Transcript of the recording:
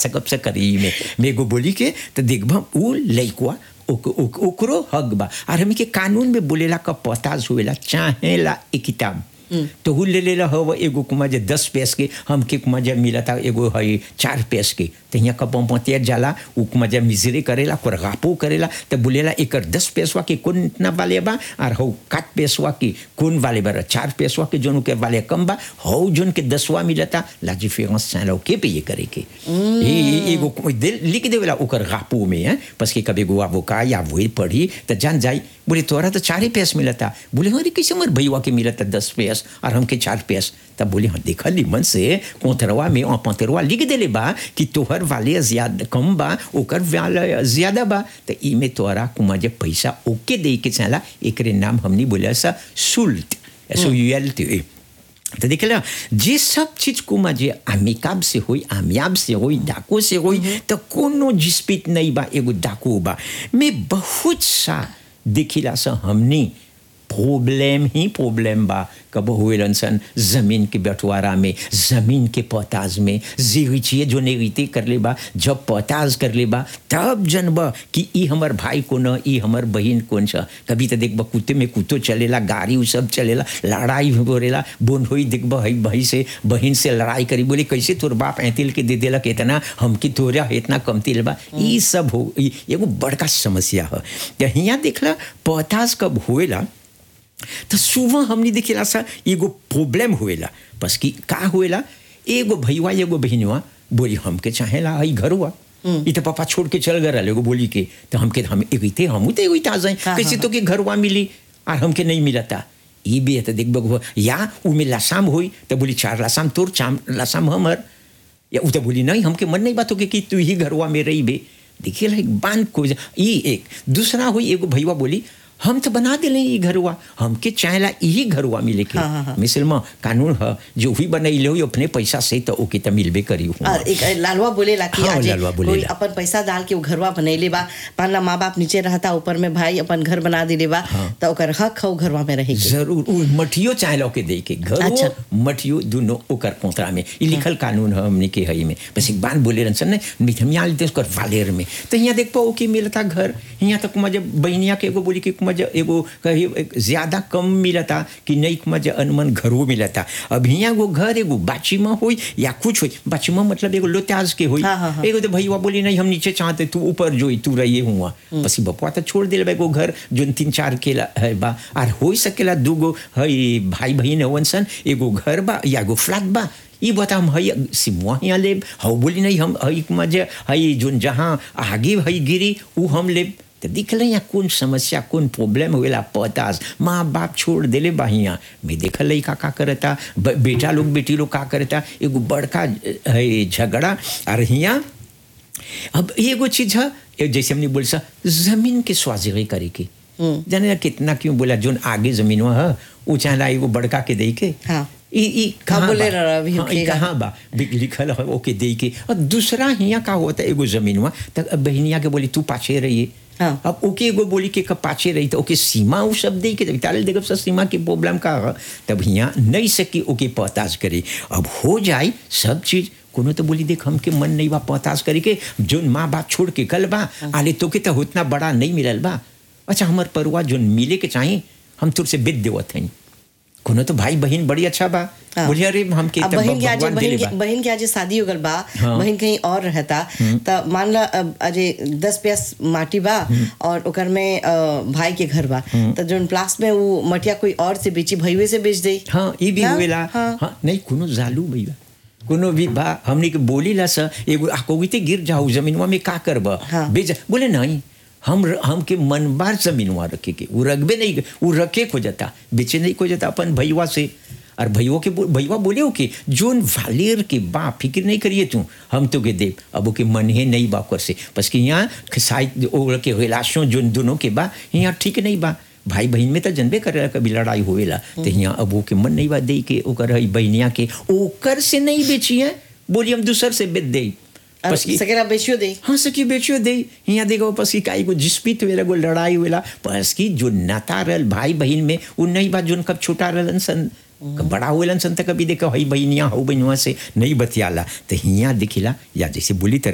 सकब से करी में मेगो बोली के तो देखबा उ लइकवा ओक- ओक- ओकरो हक बा और हमें के कानून में बोलेला का पताज हुएला चाहेला एक किताब तो हु ले लेला हव एगो कुमा जे दस पैस के हमके कुमा जे मिला था एगो है चार पैस के तो यहाँ कब पतिया जाला उ कुमा जे मिजरे करेला कोर गापो करेला तो बोलेला एकर दस पैसवा के कौन इतना वाले बा और हौ काट पैसवा के कौन वाले बा चार पैसवा के जोन के वाले कम बा हौ जोन के दसवा मिलता लाजी फेमस चाहे के पे ये करे के ए ए- एगो कोई दिल लिख देवेला ओकर गापो में है बस के कभी गो आवो का या वही पढ़ी तो जान जाई बोले तोरा तो चार ही पैस मिलता बोले अरे कैसे मर भैया के मिलता दस पैस और हमके चार पैस तब बोले हाँ देखा निमन से कोतरवा में और पंतरवा लिख देले बा कि तोहर वाले ज्यादा कम बा ओकर वाले ज्यादा बा तो इमे तोरा कुमा जे पैसा ओके दे के चला एकरे नाम हमनी बोले सा सुल्ट S O U L T तो देख लो जे सब चीज को जे अमिकाब से होई आमियाब से होई डाकू से होई तो कोनो जिस्पित नहीं बा एगो डाकू बा मैं बहुत सा देखिला सा हमनी प्रॉब्लम ही प्रॉब्लम बा कब हुए सन जमीन के बंटवारा में जमीन के पोताज में जीविचिए जो नेगीते कर ले बा जब पोताज कर ले बा तब जनब कि ई हमर भाई को न ई हमर बहन कौन छ कभी तो देखब कुत्ते में कुत्तो चलेला गाड़ी उ सब चलेला लड़ाई भी बोलेला बोन होई देखब हई भाई से बहन से लड़ाई करी बोले कैसे तोर बाप ऐतिल के दे देला इतना हमकी तोरा इतना कमतिल बा ई सब हो ई एगो बड़का समस्या है तो हियाँ देखला पोताज कब होएला तो सुबह हमने देखेला सा एगो प्रॉब्लम हुएला बस कि का हुएला एगो भैया एगो बहनवा बोली हमके चाहेला आई घरवा ई तो पापा छोड़ के चल गए एगो बोली के तो हमके हम एगो थे हम तो एगो आ जाए हाँ, कैसे हाँ, तो के घरवा मिली और हमके नहीं मिलता ई भी है तो देख बगो या उमे लासाम हुई तो बोली चार लासाम तोर चाम लासाम हमर या उ तो बोली नहीं हमके मन नहीं बात हो कि तू ही घरवा में रही बे देखिए ला एक बांध को ई एक दूसरा हुई एगो भैया बोली हम तो बना दिले ई घरवा हमके चाहेला यही घरवा मिले के हाँ, हाँ, हाँ। मिसल में कानून है जो भी बनैले हो अपने पैसा से तो ओके तो मिलबे करी हुआ और एक लालवा बोलेला कि हाँ, आज लालवा कोई बोलेला। अपन पैसा डाल के वो घरवा बनैले बा पाला माँ बाप नीचे रहता ऊपर में भाई अपन घर बना दिले बा तो ओकर हक हो घरवा में रहे के जरूर उ मठियो चाहेला के दे के घर अच्छा। मठियो दोनों ओकर कोतरा में ई लिखल कानून है हमने के हई में बस एक बात बोले रन ने मिथमिया लेते उसकर वालेर में तो यहाँ देख पाओ कि मिलता घर यहाँ तक मजे बहनिया के एगो बोली कि मजे एगो कही एक ज्यादा कम मिलता कि नहीं मजे अनमन घरों मिलता अब यहाँ एगो घर एगो बाचीमा होई या कुछ होई बाचीमा मतलब एगो लोत्याज के होई हाँ, हाँ, हाँ। एगो तो भैया बोली नहीं हम नीचे चाहते तू ऊपर जोई तू रहिए हुआ बस बपुआ तो छोड़ दिल एगो घर जोन तीन चार के ला- है बा और हो सकेला दूगो हई भाई बहन हवन सन एगो घर बा या एगो फ्लैट बा ई बता हम हई सिमुआ यहाँ लेब हऊ बोली नहीं हम हई मजे हई जोन जहाँ आगे हई गिरी ऊ हम लेब तो दिखल यहाँ कौन समस्या कौन प्रॉब्लम हुएला पतास माँ बाप छोड़ देले बा हियाँ मैं देखल लई का का करता ब- बेटा लोग बेटी लोग का करता एगो बड़का है झगड़ा और हियाँ अब एगो चीज है ए जैसे हमने बोल सा जमीन के स्वाजिरी करे के जाने ना कितना क्यों बोला जोन आगे जमीन है वो चाहला एगो बड़का के दे के हाँ। ई ई कहाँ बोले बा? रहा अभी हाँ, ई होखेगा। कहाँ बा बिक लिखल है ओके दे के और दूसरा हियाँ का होता है एगो जमीन हुआ तब बहनिया के बोली तू पाछे रहिए हाँ। अब ओके एगो बोली के कब पाछे रही तो ओके सीमा उ सब दे के ताले देखब सब सीमा की प्रॉब्लम का है तब हियाँ नहीं सकी ओके पताज करे अब हो जाए सब चीज कोनो तो बोली देख हमके मन नहीं बा पताज करे के जोन माँ बाप छोड़ के कल बा आले तो के तो उतना बड़ा नहीं मिलल बा अच्छा हमार परिवार जोन मिले के चाहिए हम तुरसे बेच देवत हैं कोनो तो भाई बहन बड़ी अच्छा बा हाँ। बोलिए अरे हमके अब तो बहन के आज भगवान बहन दिले के बा बहन के आज शादी हो गल बा हाँ। बहन कहीं और रहता त मान ला अब अजे दस प्यास माटी बा और ओकर में अ, भाई के घर बा तो जोन प्लास में वो मटिया कोई और से बेची भईवे से बेच दे हाँ ये भी हाँ, हुएला हाँ। हाँ नहीं कोनो जालू भैया कोनो भी बा हमने के बोली ला सा एगो आकोगिते गिर जाओ जमीनवा में का करब हाँ। बेच बोले नहीं हम हमके मन बार जमीनवा रखे के वो रखबे नहीं वो रखे को जाता बेचे नहीं को जाता अपन भैया से और भैया के बो- भैया बोले हो कि जोन वालेर के बा फिक्र नहीं करिए तू हम तो के देव अब ओके मन है नहीं बा कर से बस कि यहाँ साइड ओर के रिलाशों जोन दोनों के बा यहाँ ठीक नहीं बा भाई बहन में तो जनबे करे कभी लड़ाई होवेला तो यहाँ अब ओके मन नहीं बा दे के ओकर हई बहनिया के ओकर से नहीं बेचिए बोली हम दूसर से बेच दे और बस की सकेला बेचियो दे हाँ सकी बेचियो दे यहाँ देखो बस की काई को जिस्पित हुएला गो लड़ाई हुएला बस की जो नाता रहल भाई बहन में वो नहीं बा जोन कब छोटा रहलन सन कब बड़ा हुएलन सन तो कभी देखो हई बहनिया हऊ बहनुआ से नहीं बतियाला तो हियाँ दिखिला या जैसे बोली तरह